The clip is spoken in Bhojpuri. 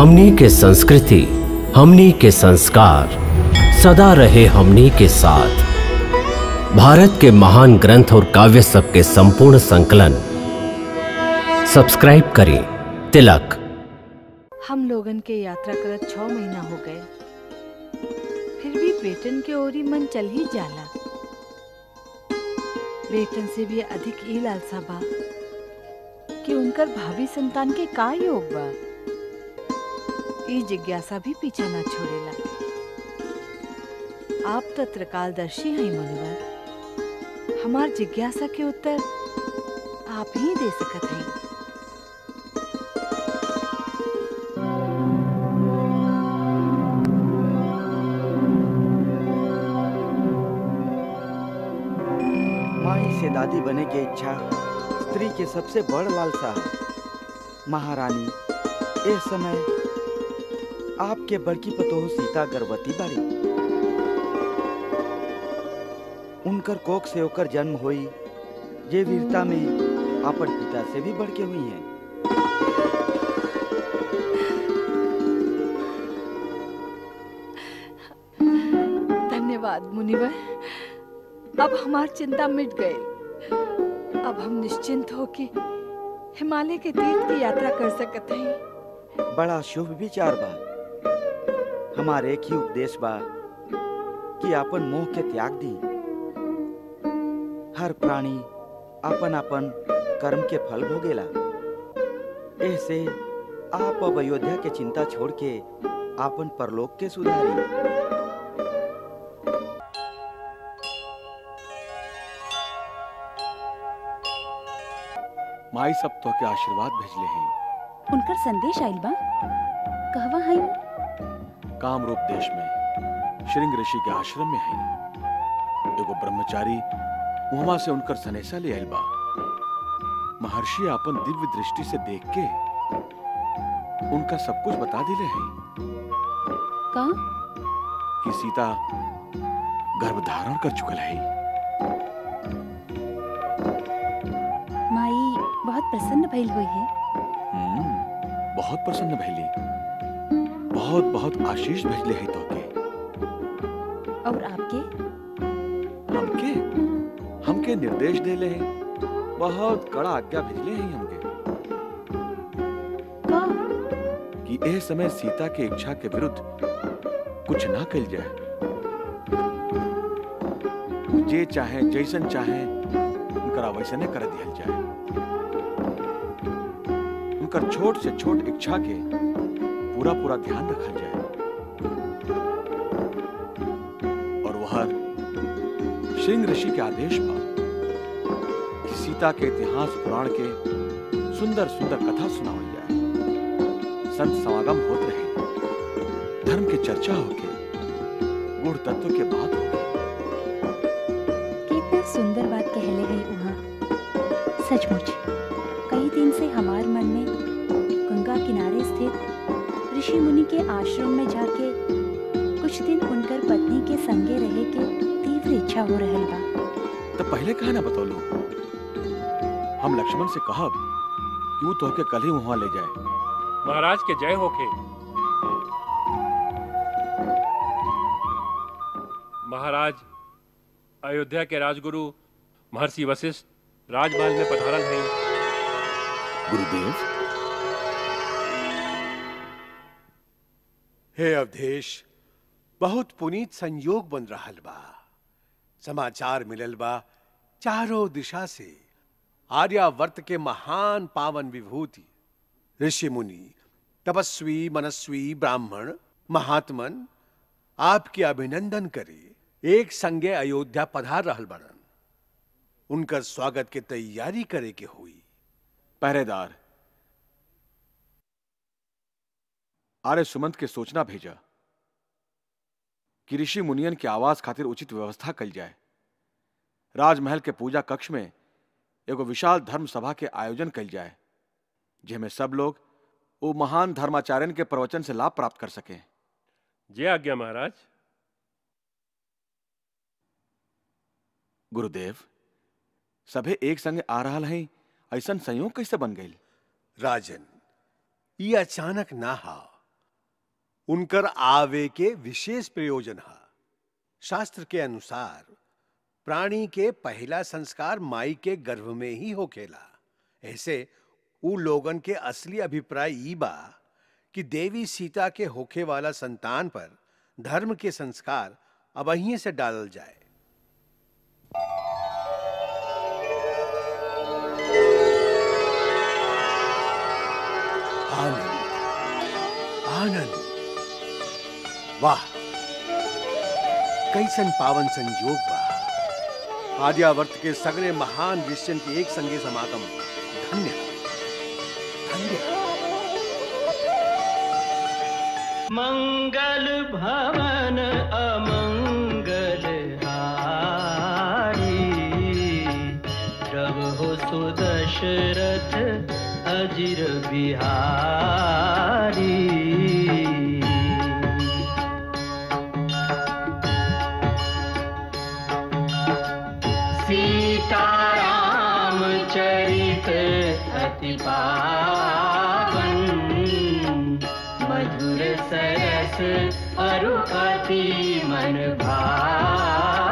हमनी के संस्कृति हमनी के संस्कार सदा रहे हमनी के साथ भारत के महान ग्रंथ और काव्य सब के संपूर्ण संकलन सब्सक्राइब करें तिलक हम लोगन के यात्रा करत छह महीना हो गए फिर भी बेटन के ओरी मन चल ही जाला बेटन से भी अधिक ई लालसा बा कि उनकर भावी संतान के का योग बा ई जिज्ञासा भी पीछा ना छोड़ेला आप तो त्रिकालदर्शी हैं मुनिवर हमार जिज्ञासा के उत्तर आप ही दे सकत हैं माई से दादी बने के इच्छा स्त्री के सबसे बड़ लालसा है महारानी इस समय आपके बड़की पतोह सीता गर्भवती बाड़ी उनकर कोख से होकर जन्म हुई जे वीरता में अपन पिता से भी बढ़ के हुई है धन्यवाद मुनिवर अब हमार चिंता मिट गई अब हम निश्चिंत हो के हिमालय के तीर्थ की यात्रा कर सकत हैं बड़ा शुभ विचार बा हमारे एक ही उपदेश बा कि अपन मोह के त्याग दी हर प्राणी अपन अपन कर्म के फल भोगेला ऐसे आप अब अयोध्या के चिंता छोड़ के आपन परलोक के सुधारी माई सब तो के आशीर्वाद भेजले हैं उनकर संदेश आइल बा कहवा है कामरूप देश में श्रृंग ऋषि के आश्रम में है एगो ब्रह्मचारी वहां से उनकर सनेसा ले आइल बा महर्षि अपन दिव्य दृष्टि से देख के उनका सब कुछ बता दिले हैं का कि सीता गर्भधारण कर चुकल है माई बहुत प्रसन्न भइल हुई है हम्म, बहुत प्रसन्न भैली बहुत बहुत आशीष भेजले है तोके और आपके हमके हमके निर्देश देले हैं बहुत कड़ा आज्ञा भेजले हैं हमके का कि एह समय सीता के इच्छा के विरुद्ध कुछ ना कल जाए जे चाहे जैसन चाहे उनकरा वैसने कर दिया जाए उनकर छोट से छोट इच्छा के पूरा पूरा ध्यान रखा जाए और वह सिंह ऋषि के आदेश पर कि सीता के इतिहास पुराण के सुंदर सुंदर कथा सुनावल जाए संत समागम होते रहे धर्म के चर्चा होके गुण तत्व के बात होके कितना सुंदर बात कहले गई वहाँ सचमुच कई दिन से हमार मन में गंगा किनारे स्थित ऋषि मुनि के आश्रम में जाके कुछ दिन उनकर पत्नी के संगे रहे के तीव्र इच्छा हो रहल बा तो पहले कहा ना बतौलू हम लक्ष्मण से कहब कि वो तोहके कल ही वहां ले जाए महाराज के जय होके महाराज अयोध्या के राजगुरु महर्षि वशिष्ठ राजमहल में पधारन हैं गुरुदेव हे अवधेश बहुत पुनीत संयोग बन रहल बा समाचार मिलल बा चारों दिशा से आर्यावर्त के महान पावन विभूति ऋषि मुनि तपस्वी मनस्वी ब्राह्मण महात्मन आपके अभिनंदन करे एक संगे अयोध्या पधार रहल बनन उनकर स्वागत के तैयारी करे के हुई पहरेदार आर्य सुमंत के सोचना भेजा कि ऋषि मुनियन के आवास खातिर उचित व्यवस्था कल जाए राजमहल के पूजा कक्ष में एगो विशाल धर्म सभा के आयोजन कल जाए जिसमें सब लोग वो महान धर्माचार्यन के प्रवचन से लाभ प्राप्त कर सकें जय आज्ञा महाराज गुरुदेव सभे एक संगे आ रहा है ऐसा संयोग कैसे बन गई राजन ये अचानक ना हा उनकर आवे के विशेष प्रयोजन है शास्त्र के अनुसार प्राणी के पहला संस्कार माई के गर्भ में ही होखेला ऐसे उ लोगन के असली अभिप्राय ई बा कि देवी सीता के होखे वाला संतान पर धर्म के संस्कार अब अहीं से डालल जाए आनंद आनंद वाह कैसन पावन संयोग बा आर्यावर्त के सगरे महान ऋषियन के एक संगे समागम धन्य धन्य मंगल भवन अमंगल हारी प्रभु सुदशरथ अजिर बिहारी सीताराम चरित अति पावन मधुर सरस अरु अति मन भावन